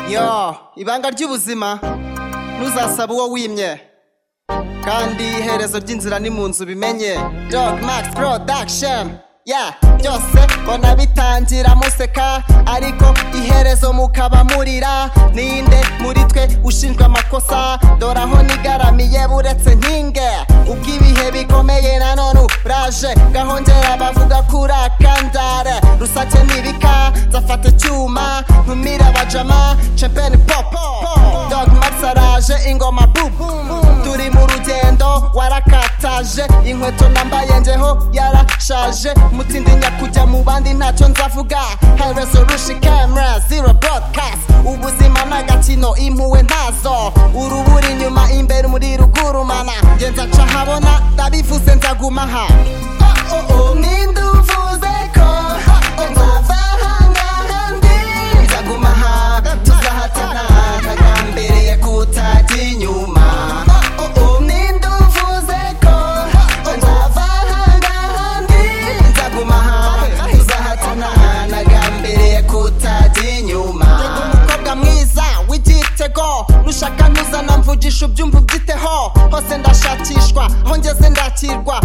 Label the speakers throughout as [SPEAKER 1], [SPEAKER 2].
[SPEAKER 1] yo ibanga ry'ubuzima ntuzasabe uwo wimye kandi iherezo ry'inzira ni mu nzu bimenye dog max production yeah byose mbona bitangira museka ariko iherezo mukaba murira ninde muri twe ushinjwa amakosa dore aho nigaramiye buretse nkinge ubwo ibihe bikomeye nanone uraje gahongera bavuga kuri akandare rusake nibika nzafata icyuma ntumira abajama champagne pop dog max araje ingoma bubu turi mu rugendo warakataje inkweto nambaye njeho yarashaje mutindinya kujya mu bandi ntacyo nzavuga high resolution camera zero broadcast ubuzima n'agakino impuwe ntazo urubura inyuma imbere muri rugurumana nge nzaca ahabona ndabivuze nzaguma aha Oh, oh, oh, ninde uvuze ko nzava aha ngaha ndi nzaguma aha tuzahatana ntagambiriye kutajya inyuma Oh, oh, oh, ninde uvuze ko nzava aha ngaha ndi nzaguma aha tuzahatana nagambiriye kutajya inyuma umukobwa mwiza w'igitego nushaka nuzana mvugisha ubyumva ubyiteho hose ndashakishwa aho ngeze ndakirwa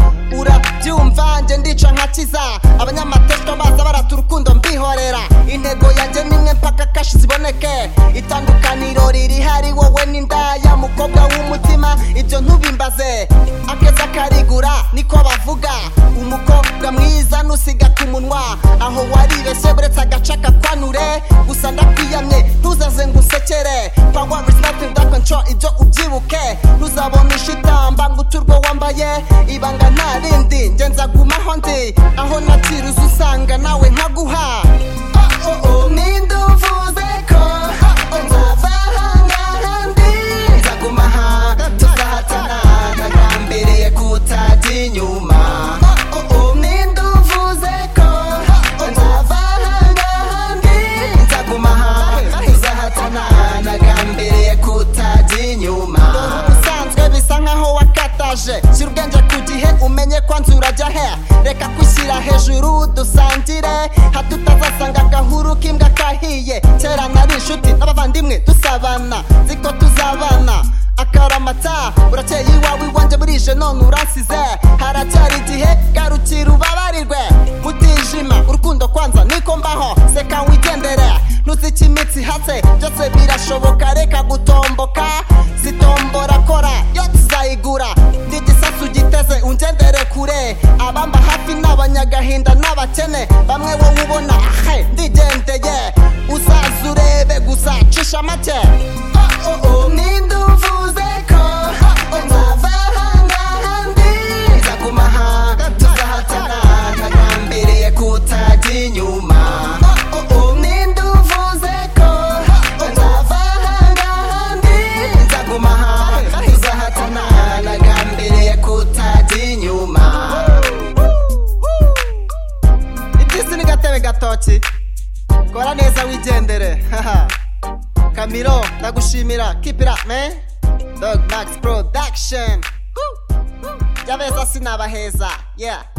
[SPEAKER 1] urabyumva nge ndica nkakiza abanyamateshwa baza barata urukundo mbihorera intego yanjye nimwe mpaka kashi ziboneke itandukaniro riri hari wowe n'indaya mukobwa w'umutima ibyo ntubimbaze akeza karigura niko bavuga umukobwa mwiza nusiga ku munwa aho waribeshye buretse agace akakwanure gusa ndakwiyamye ntuzaze ngo usekere power is nothing that control ibyo ubyibuke ntuzabona ishitamba ngo uturwo wambaye ibanga nta rindi nge nzagumaho ndi aho nakiruza usanga nawe nkaguha Oh, oh, oh, ninde uvuze ko nzava aha ngaha ndi nzaguma aha tuzahatana ntagambiriye kutajya inyuma Oh, oh, oh, ninde uvuze ko nzava aha ngaha ndi nzaguma aha tuzahatana ntagambiriye kutajya inyuma usanzwe bisa nkaho wakataje shyira ubwenge ku gihe umenye ko nzu urajya he reka kwishyira hejuru dusangire hatutazasanga agahuru k'imbwa kahiye kera nari inshuti n'abavandimwe dusabana ziko tuzabana akaramata urakeye iwawe iwanjye burije none uransize haracyari igihe garukira ubabarirwe mutijima urukundo kwanza niko mbaho seka wigendere ntuzike imitsi hase byose birashoboka reka gutomboka zitombora kora yo tuzayigura ndi igisasu giteze ungendere kure abamba hafi n'abanyagahinda n'abakene bamwe wowe ubona ahe ndigendeye uzaza urebe gusa cisha make Oh, oh, oh, ninde uvuze ko nzava aha ngaha ndi nzaguma aha tuzahatana ntagambiriye kutajya inyuma Oh, oh, oh, ninde uvuze ko nzava aha ngaha ndi nzaguma aha tuzahatana ntagambiriye kutajya inyuma ibyisi ni gatebe gatoki kora neza wigendere kamiro ndagushimira keep it up man dog max production Woo, woo. jya beza sinabaheza yeah